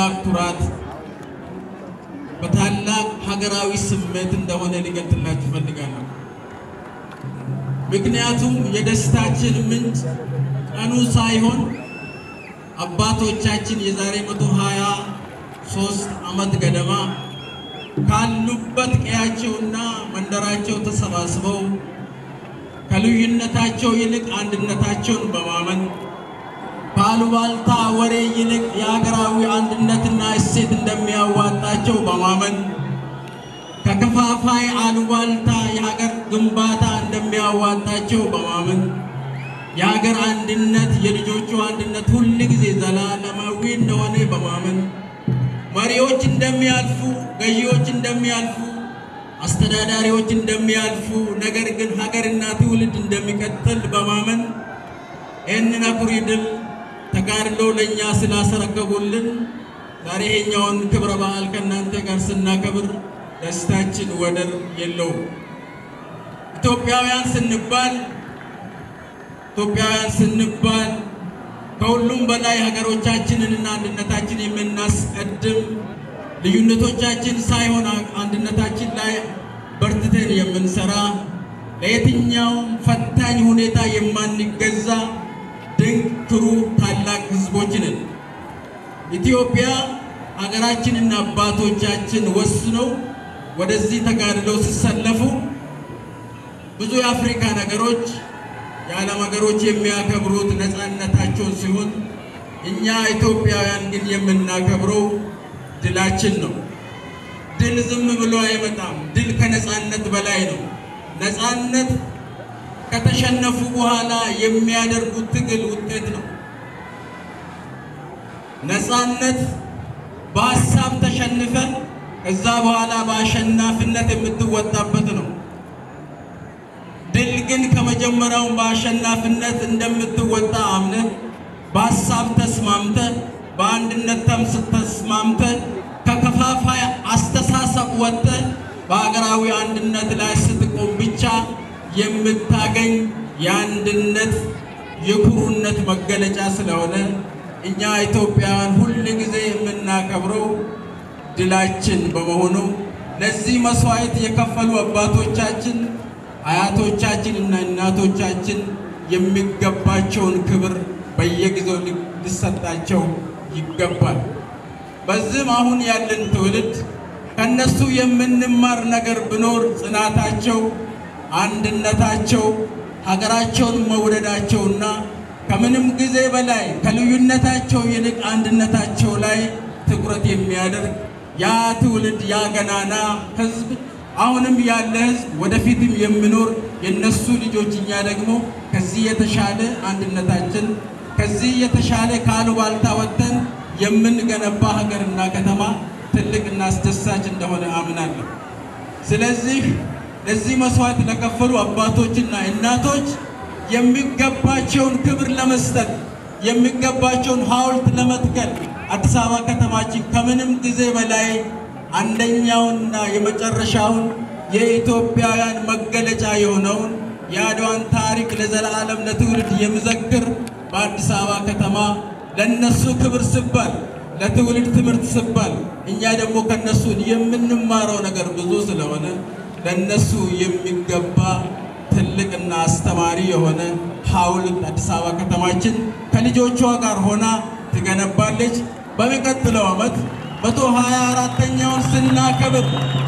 በታላቅ ኩራት በታላቅ ሀገራዊ ስሜት እንደሆነ ሊገልጥላችሁ እፈልጋለሁ። ምክንያቱም የደስታችን ምንጭ ቀኑ ሳይሆን አባቶቻችን የዛሬ መቶ ሀያ ሶስት ዓመት ገደማ ካሉበት ቀያቸውና መንደራቸው ተሰባስበው ከልዩነታቸው ይልቅ አንድነታቸውን በማመን ከአሉባልታ ወሬ ይልቅ የሀገራዊ አንድነትና እሴት እንደሚያዋጣቸው በማመን ከከፋፋይ አሉባልታ የሀገር ግንባታ እንደሚያዋጣቸው በማመን የሀገር አንድነት የልጆቹ አንድነት ሁል ጊዜ ዘላለማዊ እንደሆነ በማመን መሪዎች እንደሚያልፉ፣ ገዢዎች እንደሚያልፉ፣ አስተዳዳሪዎች እንደሚያልፉ፣ ነገር ግን ሀገርና ትውልድ እንደሚቀጥል በማመን ይህንን አኩሪ ድል ተጋድሎ ለእኛ ስላስረከቡልን ዛሬ ይሄኛውን ክብረ በዓል ከእናንተ ጋር ስናከብር ደስታችን ወደር የለውም። ኢትዮጵያውያን ስንባል ኢትዮጵያውያን ስንባል ከሁሉም በላይ ሀገሮቻችንንና አንድነታችን የምናስቀድም ልዩነቶቻችን ሳይሆን አንድነታችን ላይ በርትተን የምንሰራ ለየትኛውም ፈታኝ ሁኔታ የማንገዛ ድንቅ ክሩ ታላቅ ሕዝቦች ነን። ኢትዮጵያ ሀገራችንና አባቶቻችን ወስነው ወደዚህ ተጋድለው ሲሰለፉ ብዙ የአፍሪካ ነገሮች የዓለም ሀገሮች የሚያከብሩት ነፃነታቸውን ሲሆን እኛ ኢትዮጵያውያን ግን የምናከብረው ድላችን ነው። ድል ዝም ብሎ አይመጣም። ድል ከነፃነት በላይ ነው። ነፃነት ከተሸነፉ በኋላ የሚያደርጉት ትግል ውጤት ነው። ነፃነት በሀሳብ ተሸንፈን ከዛ በኋላ በአሸናፊነት የምትወጣበት ነው። ድል ግን ከመጀመሪያው በአሸናፊነት እንደምትወጣ አምነህ በሀሳብ ተስማምተ በአንድነት ተምስ ተስማምተ ከከፋፋይ አስተሳሰብ ወጥተ በሀገራዊ አንድነት ላይ ስትቆም ብቻ የምታገኝ የአንድነት የኩሩነት መገለጫ ስለሆነ እኛ ኢትዮጵያውያን ሁል ጊዜ የምናከብረው ድላችን በመሆኑ ለዚህ መስዋዕት የከፈሉ አባቶቻችን አያቶቻችን እና እናቶቻችን የሚገባቸውን ክብር በየጊዜው ሊሰጣቸው ይገባል። በዚህም አሁን ያለን ትውልድ ከነሱ የምንማር ነገር ቢኖር ጽናታቸው፣ አንድነታቸው፣ ሀገራቸውን መውደዳቸውና ከምንም ጊዜ በላይ ከልዩነታቸው ይልቅ አንድነታቸው ላይ ትኩረት የሚያደርግ ያ ትውልድ ያ ገናና ሕዝብ አሁንም ያለ ሕዝብ ወደፊትም የሚኖር የነሱ ልጆች እኛ ደግሞ ከዚህ የተሻለ አንድነታችን ከዚህ የተሻለ ካሉባልታ ወጥተን የምንገነባ ሀገርና ከተማ ትልቅና አስደሳች እንደሆነ አምናለሁ። ስለዚህ ለዚህ መስዋዕት ለከፈሉ አባቶችና እናቶች የሚገባቸውን ክብር ለመስጠት የሚገባቸውን ሐውልት ለመትከል አዲስ አበባ ከተማችን ከምንም ጊዜ በላይ አንደኛውንና የመጨረሻውን የኢትዮጵያውያን መገለጫ የሆነውን የአድዋን ታሪክ ለዘላለም ለትውልድ የሚዘክር በአዲስ አበባ ከተማ ለነሱ ክብር ሲባል ለትውልድ ትምህርት ሲባል እኛ ደግሞ ከነሱ የምንማረው ነገር ብዙ ስለሆነ ለነሱ የሚገባ ትልቅና አስተማሪ የሆነ ሐውልት አዲስ አበባ ከተማችን ከልጆቿ ጋር ሆና ትገነባለች። በሚቀጥለው ዓመት መቶ ሀያ አራተኛውን ስናከብር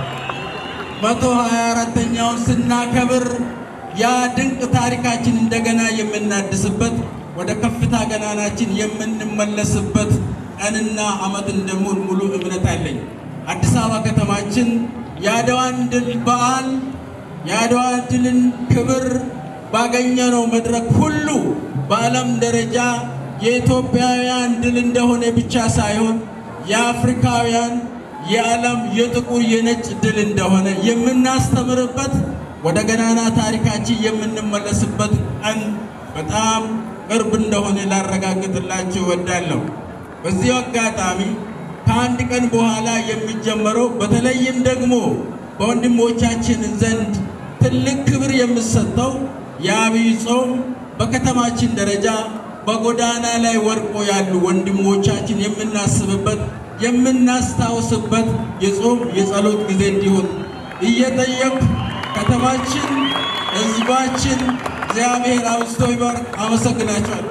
መቶ ሀያ አራተኛውን ስናከብር ያ ድንቅ ታሪካችን እንደገና የምናድስበት ወደ ከፍታ ገናናችን የምንመለስበት ቀንና ዓመት እንደሙን ሙሉ እምነት አለኝ። አዲስ አበባ ከተማችን የአድዋን ድል በዓል የአድዋ ድልን ክብር ባገኘነው መድረክ ሁሉ በዓለም ደረጃ የኢትዮጵያውያን ድል እንደሆነ ብቻ ሳይሆን የአፍሪካውያን የዓለም የጥቁር የነጭ ድል እንደሆነ የምናስተምርበት ወደ ገናና ታሪካችን የምንመለስበት ቀን በጣም ቅርብ እንደሆነ ላረጋግጥላችሁ እወዳለሁ። በዚህ አጋጣሚ ከአንድ ቀን በኋላ የሚጀመረው በተለይም ደግሞ በወንድሞቻችን ዘንድ ትልቅ ክብር የሚሰጠው የአብይ ጾም በከተማችን ደረጃ በጎዳና ላይ ወድቆ ያሉ ወንድሞቻችን የምናስብበት የምናስታውስበት የጾም የጸሎት ጊዜ እንዲሆን እየጠየቅ ከተማችን፣ ሕዝባችን እግዚአብሔር አብዝቶ ይባርክ። አመሰግናቸዋል።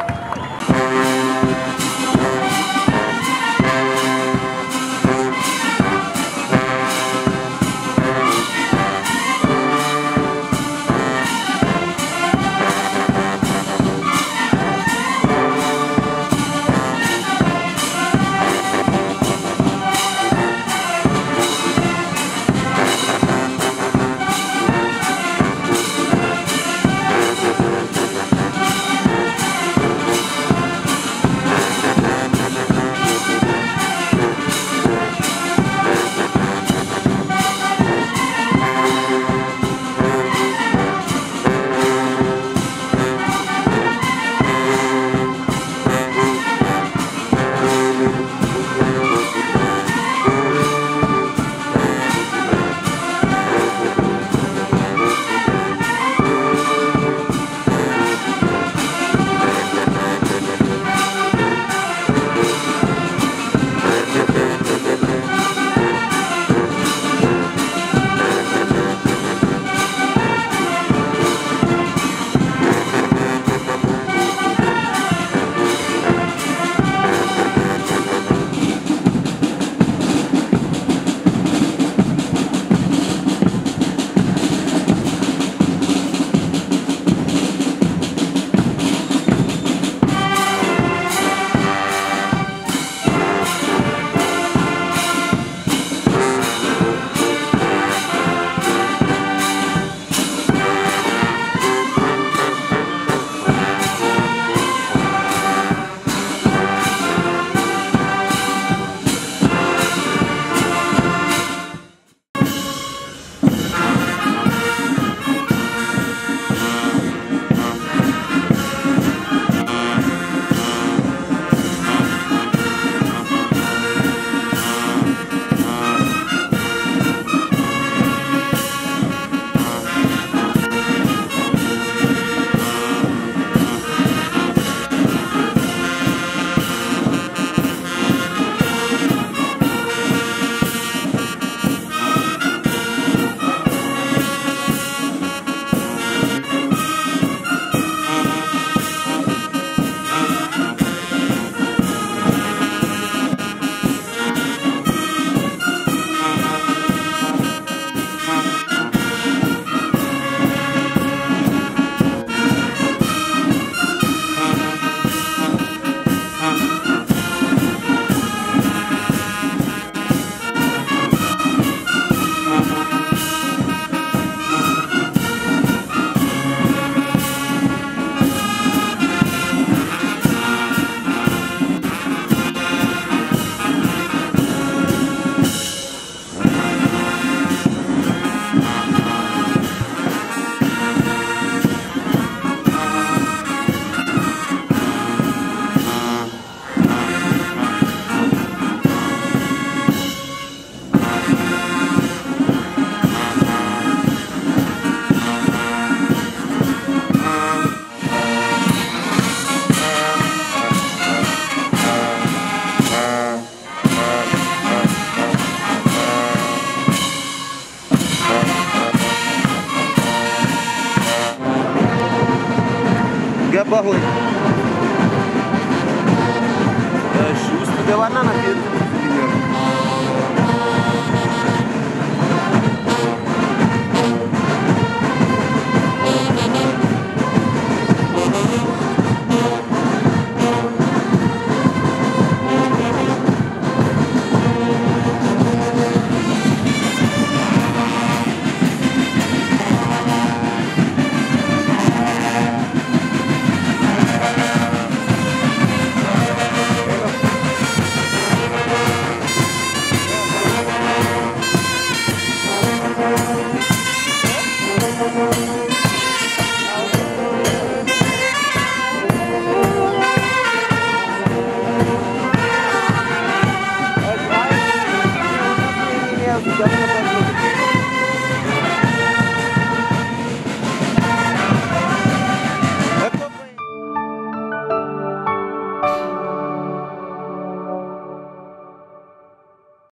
ገባሁኝ። እሺ ውስጥ ገባና ናት Gracias.